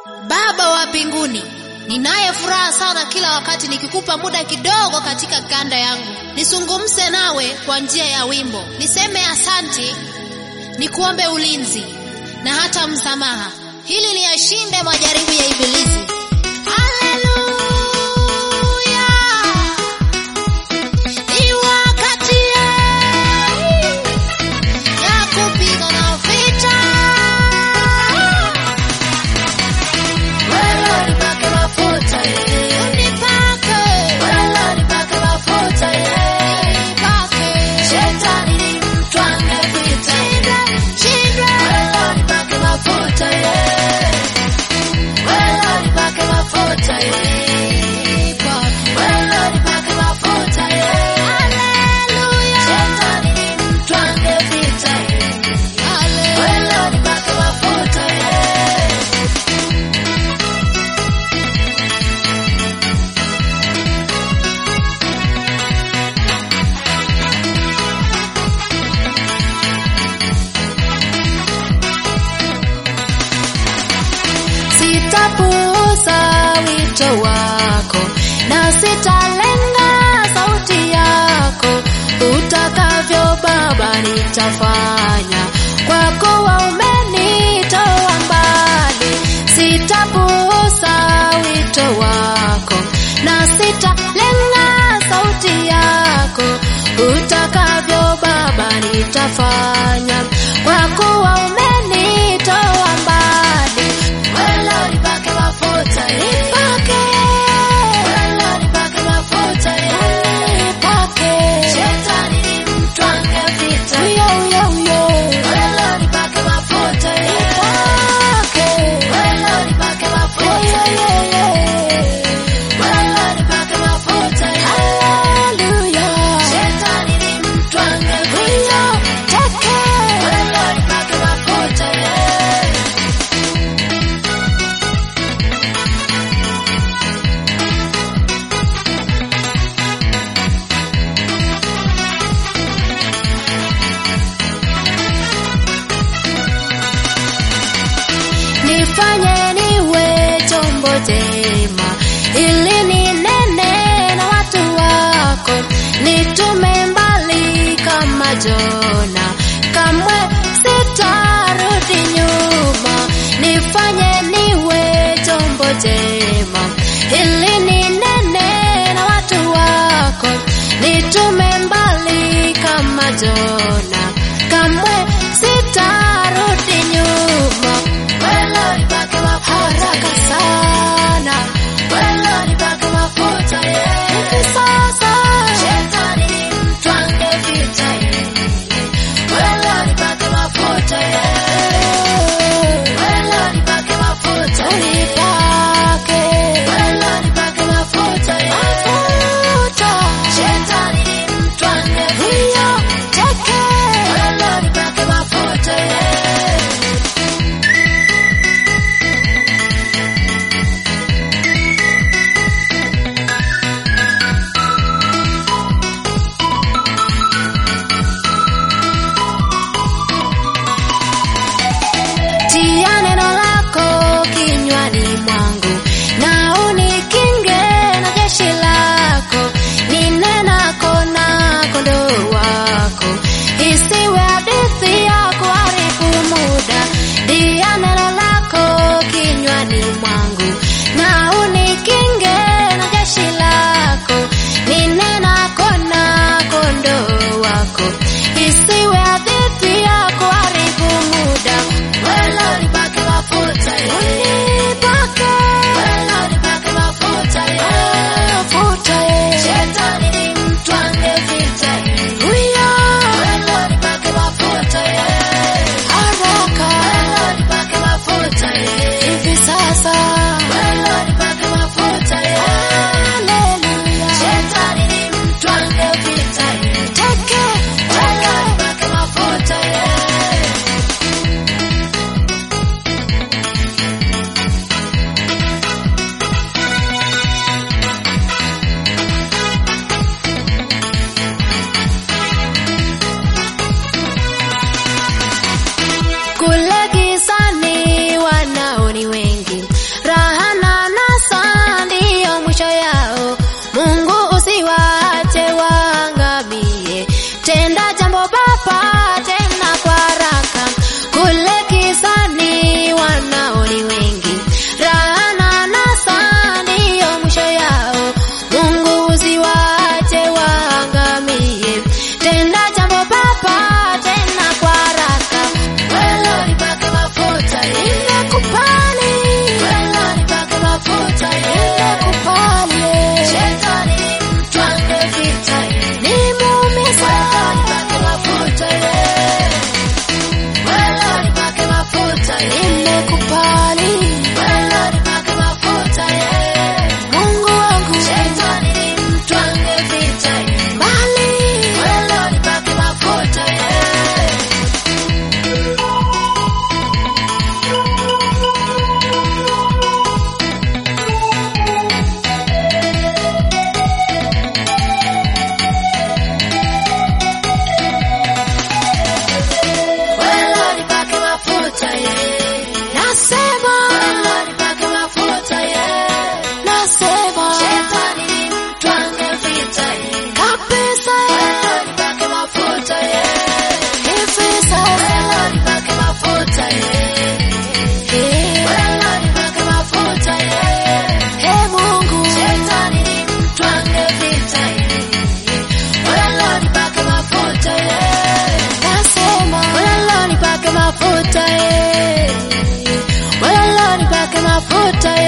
Baba wa mbinguni, ninaye furaha sana kila wakati nikikupa muda kidogo katika kanda yangu, nisungumse nawe kwa njia ya wimbo, niseme asanti, nikuombe ulinzi na hata msamaha, hili liyashinde majaribu ya Ibilisi. Haleluya! Ni wakati ya kupigana vita. Wewe nipake mafuta ye. Unipake. Wewe nipake mafuta ye. Nipake. Shetani ni mtwange vita. Shindwe. Wewe nipake mafuta ye. Wewe nipake mafuta ye. Wewe nipake mafuta ye. Haleluya. Shetani ni mtwange vita. Wewe nipake mafuta ye. Sitapuuza wito wako na sitalenga sauti yako, utakavyo Baba nitafanya, kwa kuwa umenitoa mbali. Sitapuuza wito wako na sitalenga sauti yako, utakavyo Baba nitafanya, kwa kuwa umenitoa mbali. Wewe nipake mafuta ye. Nipake. Wewe nipake mafuta ye. Nipake. Shetani ni mtwange vita. Uyo, uyo, uyo. Wewe nipake mafuta ye. Nipake. Wewe nipake mafuta ye. Wewe nipake mafuta ye. Hallelujah. Shetani ni mtwange vita. Uyo, take. Wewe nipake mafuta ye. Nifanye niwe chombo chema ili ninene na watu wako, nitume mbali kama Jona, kamwe sitarudi nyuma. Nifanye niwe chombo chema ili ninene na watu wako, nitume mbali kama Jona, kamwe sitarudi nyuma Wewe nipake mafuta haraka ye. sana nipake mafuta